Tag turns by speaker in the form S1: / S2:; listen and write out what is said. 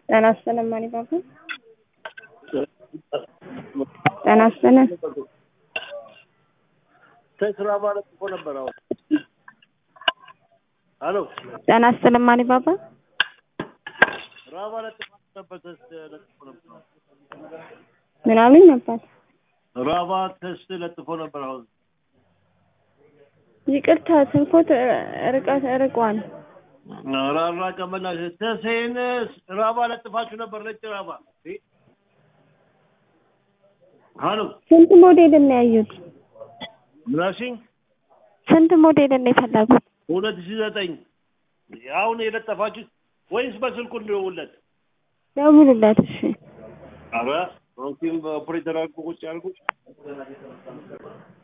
S1: ጤና ይስጥልን ማን ይባላል? ጤና ይስጥልን
S2: ከስራ ማለት እኮ ነበር። አሁን አሎ
S1: ጤና ይስጥልን ማን ይባላል?
S2: ስራ ማለት ነበር ተስት ለጥፎ ነበር።
S1: ምን አሉኝ ነበር?
S2: ራባ ተስት ለጥፎ ነበር። አሁን
S1: ይቅርታ ስልኮት ርቀት ርቋል።
S2: ራራ ቀመና ተሴን ራባ ለጥፋችሁ ነበር። ነጭ ራባ አሎ
S1: ስንት ሞዴል ነው ያዩት?
S2: ምናሽኝ
S1: ስንት ሞዴል ነው የፈለጉት?
S2: ሁለት ሺህ ዘጠኝ አሁን የለጠፋችሁት ወይስ በስልኩ እንደውለት?
S1: ደውልለት እሺ።
S2: አረ ኦኬ ኦፕሬተር አድርጎ ቁጭ አድርጎ